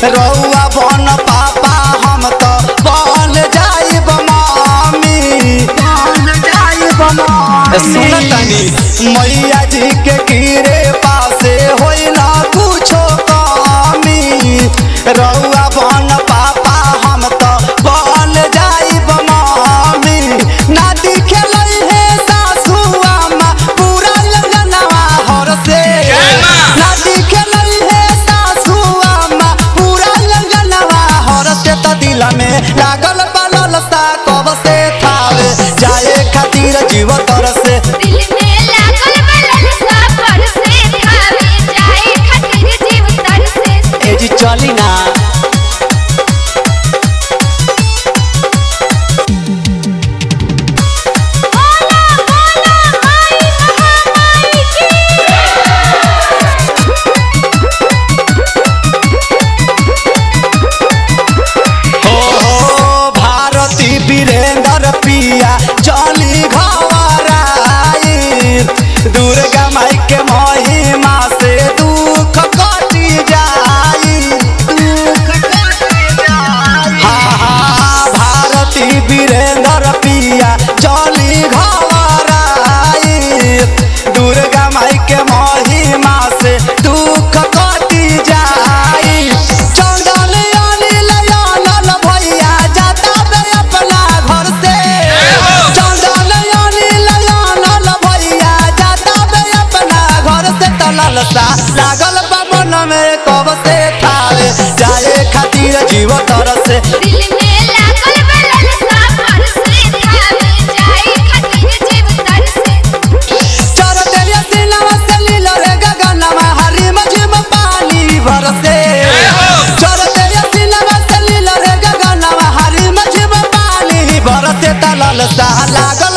रउआ बन पापा हम तो बन जाइब मामी बन जाइब मामी सुन तनी मैया जी के गिरे पासे होइला कुछो कमी रउआ बन पापा हम तो बन जाइब मामी ना दिखेलै हे सासू अम्मा पूरा लगनवा हर से ना दिखेलै हे सासू अम्मा पूरा लगनवा हर से त दिल में लागल बलल सा कब से थावे जाए खातिर जीव तर से दिल में लागल बलल सा पर से खावे जाए खातिर जीव तर से ए जी चली ना बोला बोला माई महामाई की ओ भारती वीरेंद्र पिया चली घबराई दुर्गा माई के महिमा से दुख कटी जाई दुख कटी जाई हाँ हाँ भारती वीरेंद्र पिया चली घबराई दुर्गा माई के महिमा से दुख कटी जाई चंदन अनिल अनल भैया जाता बे अपना घर से चंदन अनिल अनल भैया जाता बे अपना घर से तलल सा लागल बा मन में कब से थावे जाए खातिर जीव तर से दिल में लागल बलल सा पर से खावे जाए खातिर जीव तर से चर तेरे सिनवा से लील रे गगनवा हरी मझिम पानी बरसे चर तेरे सिनवा से लील रे गगनवा हरी मझिम पानी बरसे तलल सा लागल